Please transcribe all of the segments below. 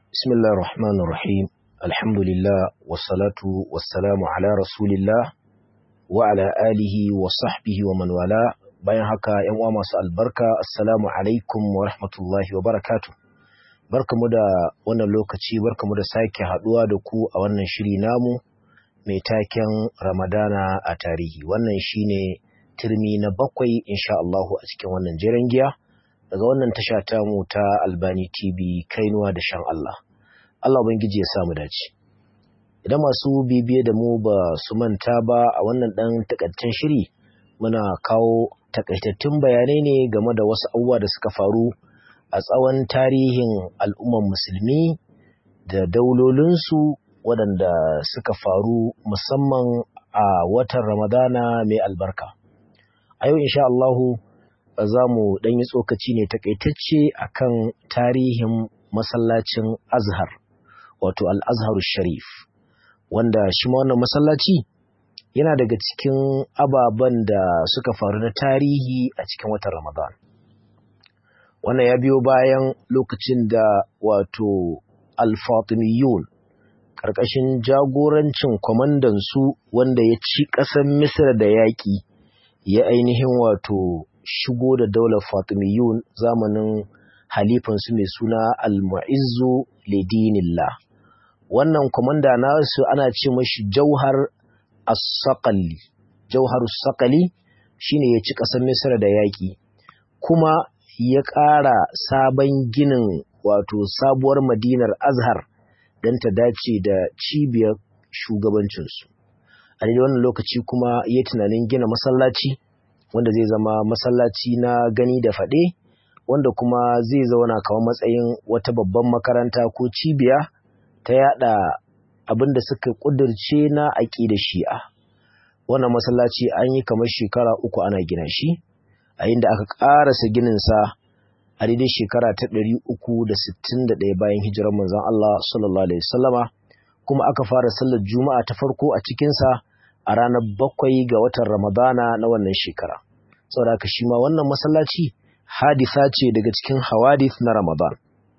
بسم الله الرحمن الرحيم الحمد لله والصلاة والسلام على رسول الله وعلى آله وصحبه ومن والاه bayan haka ‘yan uwa masu albarka assalamu alaikum wa rahmatullahi wa barakatu barkamu da wannan lokaci barkamu da sake haduwa da ku a wannan shiri namu mai taken ramadana a tarihi wannan shine turmi na bakwai insha Allahu a cikin wannan jiran giya daga wannan tasha tamu ta albani tv kainuwa da shan Allah Allah ubangiji ya samu dace idan masu bibiye da mu ba su manta ba a wannan dan takaitaccen shiri muna kawo takaitattun bayanai ne game da wasu abubuwa da suka faru a tsawon tarihin al'umman musulmi da daulolinsu waɗanda suka faru musamman a watan ramadana mai albarka a yau insha Allahu za mu ɗan yi tsokaci ne takaitacce akan tarihin masallacin azhar wato al-azhar sharif wanda shi ma wannan masallaci yana daga cikin ababen da suka faru na tarihi a cikin watan Ramadan. Wannan ya biyo bayan lokacin da wato Al-Fatimiyun ƙarƙashin jagorancin kwamandansu wanda ya ci ƙasar Misir da yaƙi ya ainihin wato shigo da daular Fatimiyun zamanin halifansu mai suna Al-Mu'izzu Lidinillah. Wannan kwamanda nasu ana ce mashi Jauhar as-saqali jauharus saqali shine ya ci ƙasar Misra da yaƙi kuma ya ƙara sabon ginin wato sabuwar Madinar Azhar don ta dace da cibiyar shugabancinsu a daidai wannan lokaci kuma ya tunanin gina masallaci wanda zai zama masallaci na gani da faɗe wanda kuma zai zauna kamar matsayin wata babban makaranta ko cibiya ta yada abin da suka ƙudurce na aƙida shi'a wannan masallaci an yi kamar shekara uku ana gina shi a inda aka ƙarasa gininsa a daidai shekara ta ɗari uku da sittin da ɗaya bayan hijirar manzon Allah sallallahu alaihi wasallama kuma aka fara sallar juma'a ta farko a cikinsa a ranar bakwai ga watan ramadana na wannan shekara saboda haka shi ma wannan masallaci hadisa ce daga cikin hawadith na ramadan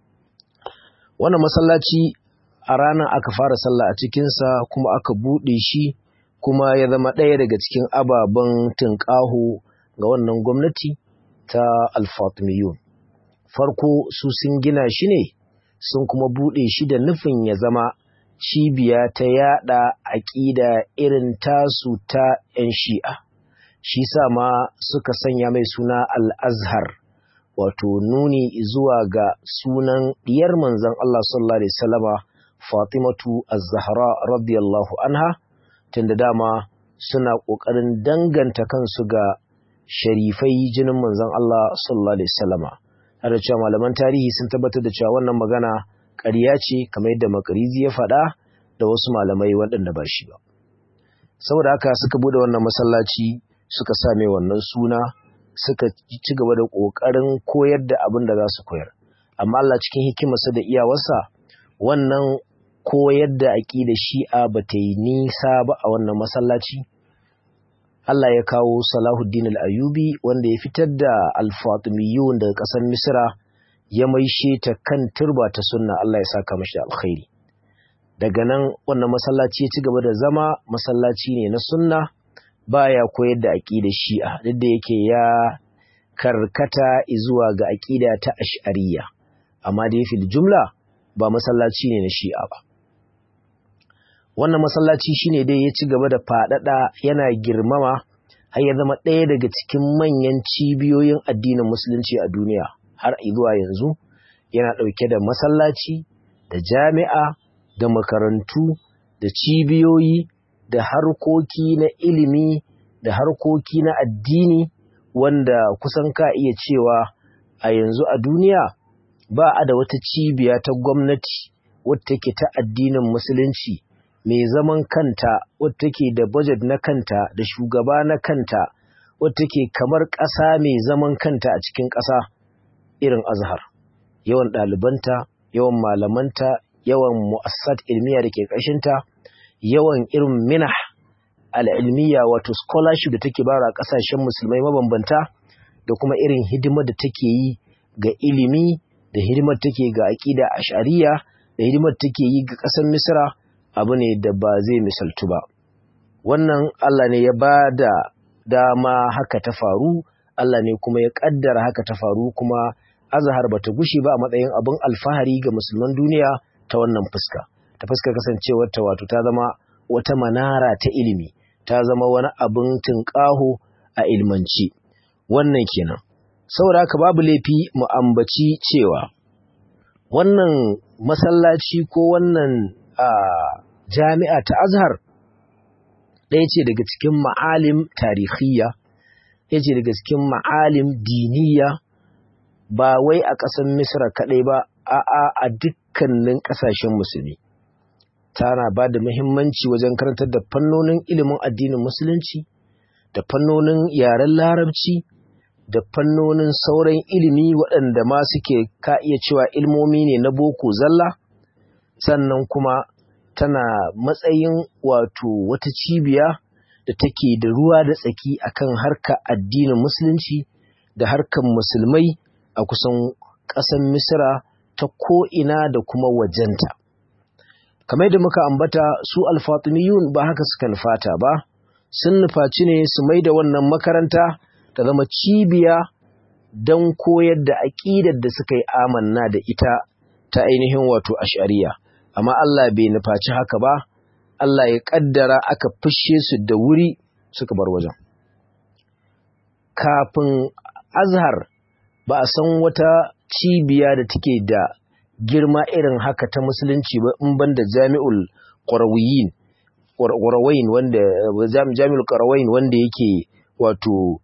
wannan masallaci a ranar aka fara sallah a cikinsa kuma aka buɗe shi kuma ya zama ɗaya daga cikin ababen tunƙaho ga wannan gwamnati ta alfatimiyun farko su sun gina shi ne sun kuma buɗe shi da nufin ya zama cibiya ta yada aƙida irin tasu ta 'yan shi'a shi sa ma suka sanya mai suna al-azhar wato nuni zuwa ga sunan diyar manzon Allah sallallahu alaihi wasallama Fatimatu Az-Zahra radiyallahu anha tunda dama suna ƙoƙarin danganta kansu ga sharifai jinin manzon Allah sallallahu alaihi wasallama har da cewa malaman tarihi sun tabbatar da cewa wannan magana ƙarya ce kamar yadda Makarizi ya faɗa da wasu malamai waɗanda ba shi ba saboda haka suka bude wannan masallaci suka sa mai wannan suna suka ci gaba da ƙoƙarin koyar da abin da za su koyar amma Allah cikin hikimarsa da iyawarsa wannan koyar da aƙida shi'a ba ta yi nisa ba a wannan masallaci Allah ya kawo Salahuddin al-Ayubi wanda ya fitar da al-Fatimiyun daga ƙasar Misra ya maishe ta kan turba ta sunna Allah ya saka mashi da alkhairi daga nan wannan masallaci ya ci gaba da zama masallaci ne na sunna baya koyar da aƙidar shi'a duk da yake ya karkata zuwa ga aƙida ta ash'ariyya amma dai fil jumla ba masallaci ne na shi'a ba wannan masallaci shine dai ya ci gaba da faɗaɗa yana girmama har ya zama ɗaya daga cikin manyan cibiyoyin addinin musulunci a duniya har zuwa yanzu yana ɗauke da masallaci da jami'a da makarantu da cibiyoyi da harkoki na ilimi da harkoki na addini wanda kusan ka iya cewa a yanzu a duniya ba a da wata cibiya ta gwamnati wadda take ta addinin musulunci mai zaman kanta wadda take da budget na kanta da shugaba na kanta wadda take kamar ƙasa mai zaman kanta a cikin ƙasa irin azhar yawan ɗalibanta yawan malamanta yawan mu'assat ilmiya da ke ƙashinta yawan irin minah al'ilmiya wato scholarship da take bara ƙasashen musulmai mabambanta da kuma irin hidimar da take yi ga ilimi da hidimar take ga aƙida ashariya da hidimar take yi ga ƙasar misra abu ne da ba zai misaltu ba wannan Allah ne ya ba da dama haka ta faru Allah ne kuma ya ƙaddara haka ta faru kuma azhar ba ta gushe ba a matsayin abin alfahari ga musulman duniya ta wannan fuska ta fuska kasancewar ta wato ta zama wata manara ta ilimi ta zama wani abin tunƙaho a ilmanci wannan kenan saboda haka babu laifi mu ambaci cewa wannan masallaci ko wannan jami'a ta azhar ɗaya ce daga cikin ma'alim tarihiyya ɗaya ce daga cikin ma'alim diniya ba wai a ƙasar misra kaɗai ba a'a a dukkanin ƙasashen musulmi tana ba da muhimmanci wajen karantar da fannonin ilimin addinin musulunci da fannonin yaren larabci da fannonin sauran ilimi waɗanda ma suke ka iya cewa ilmomi ne na boko zalla sannan kuma tana matsayin wato wata cibiya da take da ruwa da tsaki akan harka addinin musulunci da harkar musulmai a kusan ƙasar misira ta ko'ina da kuma wajenta kamar da muka ambata su alfatimiyun ba haka suka nufata ba sun nufaci ne su mai da wannan makaranta ta zama cibiya don koyar da aƙidar da suka yi amanna da ita ta ainihin wato ashariya amma Allah bai nufaci haka ba Allah ya ƙaddara aka fushe su da wuri suka bar wajen kafin azhar ba a san wata cibiya da take da girma irin haka ta musulunci ba in banda jami'ul qarawiyin qarawain wanda jami'ul qarawain wanda yake wato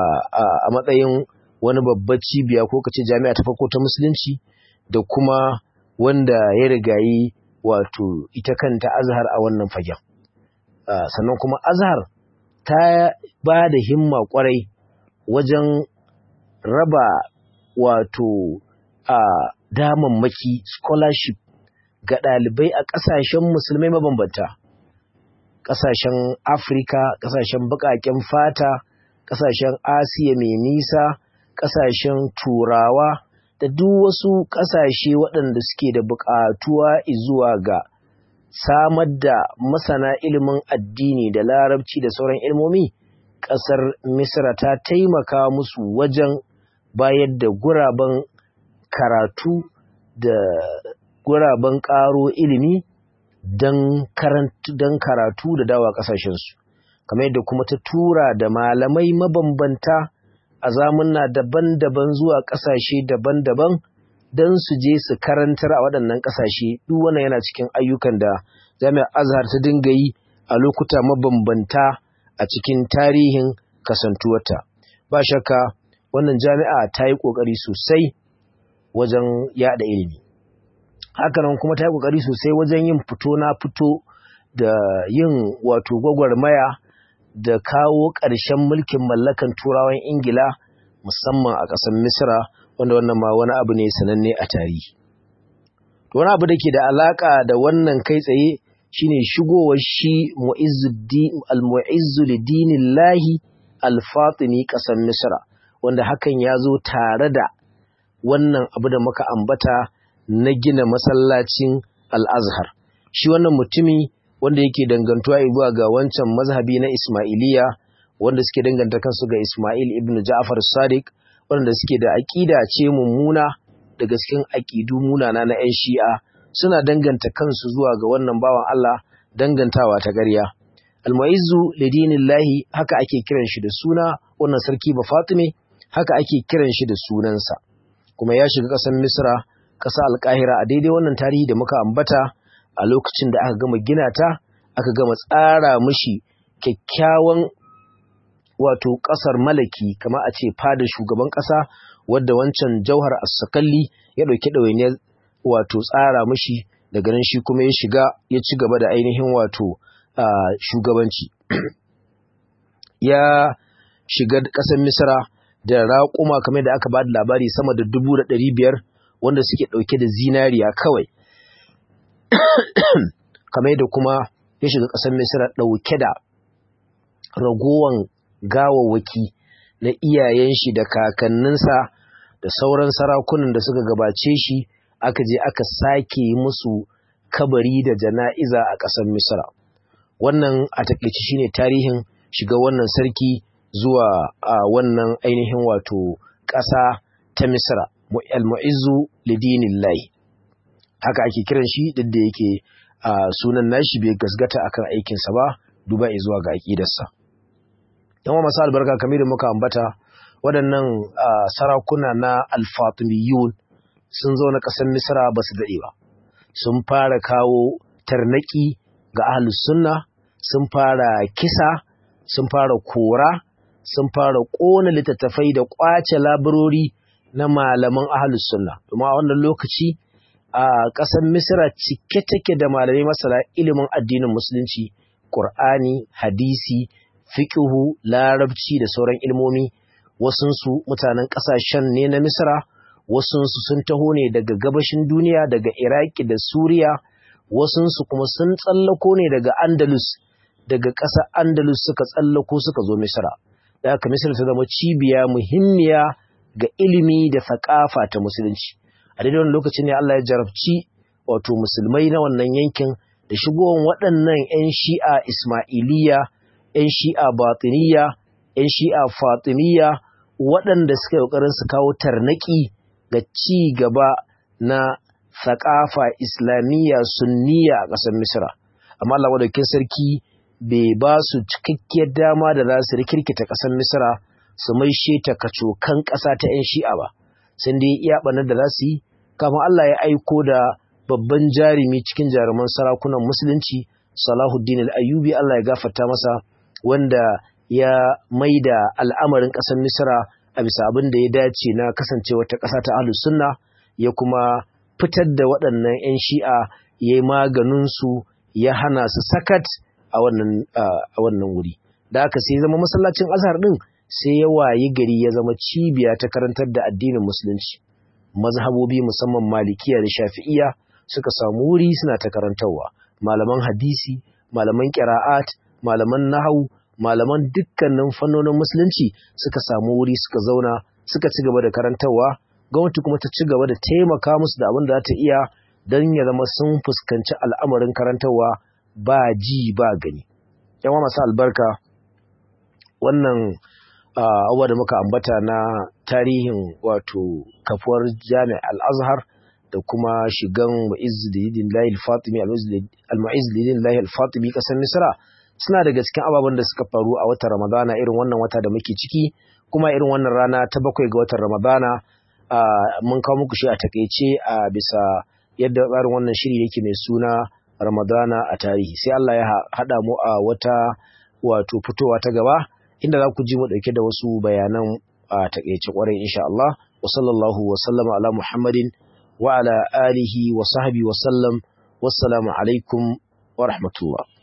a matsayin wani babbar cibiya ko kace jami'a ta farko ta musulunci da kuma wanda ya rigayi wato ita kanta azhar a wannan fagen sannan kuma azhar ta ba da himma kwarai wajen raba wato a damammaki scholarship ga ɗalibai a ƙasashen musulmai mabambanta ƙasashen afirka ƙasashen baƙaƙen fata ƙasashen asiya mai nisa ƙasashen turawa da duk wasu ƙasashe waɗanda suke da buƙatuwa zuwa ga samar da masana ilimin addini da larabci da sauran ilmomi ƙasar misra ta taimaka musu wajen bayar da guraben karatu da guraben ƙaro ilimi don karatu da dawa ƙasashensu kamar yadda kuma ta tura da malamai mabambanta a zamunna daban-daban zuwa ƙasashe daban-daban don su je su karantar a waɗannan ƙasashe duk wannan yana cikin ayyukan da jami'ar azhar ta dinga yi a lokuta mabambanta a cikin tarihin kasantuwarta ba shakka wannan jami'a ta yi ƙoƙari sosai wajen yada ilimi hakanan kuma ta yi ƙoƙari sosai wajen yin fito na fito da yin wato gwagwarmaya da kawo ƙarshen mulkin mallakan turawan ingila musamman a ƙasar misra wanda wannan ma wani abu ne sananne a tarihi wani abu da ke da alaƙa da wannan kai tsaye shine shigowar shi al-mu'izzu lidinillahi al-fatimi ƙasar misra wanda hakan ya zo tare da wannan abu da muka ambata na gina masallacin al-azhar shi wannan mutumi wanda yake dangantuwa zuwa ga wancan mazhabi na Ismailiya wanda suke danganta kansu ga Ismail ibn Ja'far Sadiq wanda suke da aqida ce mummuna daga cikin aqidu munana na 'yan Shi'a suna danganta kansu zuwa ga wannan bawan Allah dangantawa ta ƙarya Al-Mu'izzu lidinillahi haka ake kiran shi da suna wannan sarki ba Fatime haka ake kiran shi da sunansa kuma ya shiga ƙasar Misra ƙasa Al-Qahira a daidai wannan tarihi da muka ambata a lokacin da aka gama gina ta aka gama tsara mishi kyakkyawan wato ƙasar malaki kama a ce fada shugaban ƙasa wadda wancan jauhar as-sakalli ya ɗauki ɗawainiyar wato tsara mishi daga nan shi kuma ya shiga ya ci gaba da ainihin wato shugabanci ya shiga ƙasar misra da raƙuma kamar da aka ba da labari sama da dubu da ɗari biyar wanda suke ɗauke da zinariya kawai kamar da kuma ya shiga ƙasar Misira ɗauke da ragowan gawawwaki na iyayen shi da kakanninsa da sauran sarakunan da suka gabace shi aka je aka sake musu kabari da jana'iza a ƙasar misra wannan a takaici shine tarihin shiga wannan sarki zuwa a wannan ainihin wato ƙasa ta misra al-mu'izzu lidinillahi haka ake kiran shi duk da yake sunan nashi bai gasgata akan aikinsa ba duba zuwa ga aƙidarsa yawan masu albarka kamar da muka ambata waɗannan sarakuna na alfatimiyun sun zo na ƙasar misra ba su daɗe ba sun fara kawo tarnaki ga ahlus sunna sun fara kisa sun fara kora sun fara ƙona littattafai da ƙwace labarori na malaman ahlus sunna domin a wannan lokaci a ƙasar misra cike take da malamai masana ilimin addinin musulunci ƙur'ani hadisi fiƙihu larabci da sauran ilmomi wasunsu mutanen ƙasashen ne na misra wasunsu sun taho ne daga gabashin duniya daga iraki da suriya wasunsu kuma sun tsallako ne daga andalus daga ƙasar andalus suka tsallako suka zo misra da haka misra ta zama cibiya muhimmiya ga ilimi da thakafa ta musulunci a daidai wani lokacin ne Allah ya jarabci wato musulmai na wannan yankin da shigowar waɗannan 'yan shi'a ismailiya 'yan shi'a batiniya 'yan shi'a fatimiyya waɗanda suka yi ƙoƙarin su kawo tarnaki ga ci gaba na thakafa islamiyya sunniya a ƙasar misra amma Allah wadaukin sarki bai ba su cikakkiyar dama da za su rikirkita ƙasar misra su maishe ta kacokan ƙasa ta 'yan shi'a ba sun dai iya ɓanar da za su yi kafin Allah ya aiko da babban jarumi cikin jaruman sarakunan musulunci Salahuddin al-Ayyubi Allah ya gafarta masa wanda ya maida al'amarin ƙasar Misra a bisa abin da ya dace na kasancewa ta ƙasa ta Ahlus Sunna ya kuma fitar da waɗannan 'yan Shi'a ya yi maganin su ya hana su sakat a wannan a wannan wuri da haka sai zama masallacin Azhar din sai ya wayi gari ya zama cibiya ta karantar da addinin musulunci mazhabobi musamman malikiya da shafi'iya suka samu wuri suna ta karantarwa malaman hadisi malaman qira'at malaman nahwu malaman dukkanin fannonin musulunci suka samu wuri suka zauna suka ci gaba da karantarwa gwamnati kuma ta ci gaba da taimaka musu da abin da za ta iya don ya zama sun fuskanci al'amarin karantarwa ba ji ba gani yawa masu albarka wannan abubuwa da muka ambata na tarihin wato kafuwar jami'a al-azhar da kuma shigan mu'izzidin lahi al-fatimi al-mu'izzidin lahi al-fatimi kasar misra suna daga cikin ababen da suka faru a watan ramadana irin wannan wata da muke ciki kuma irin wannan rana ta bakwai ga watan ramadana mun kawo muku shi a takaice a bisa yadda tsarin wannan shiri yake mai suna ramadana a tarihi sai Allah ya haɗa mu a wata wato fitowa ta gaba inda za ku ji mu ɗauke da wasu bayanan a takaice kwarai insha Allah wa sallallahu wa sallama ala Muhammadin wa ala alihi wa sahbihi wa sallam wassalamu alaikum wa rahmatullah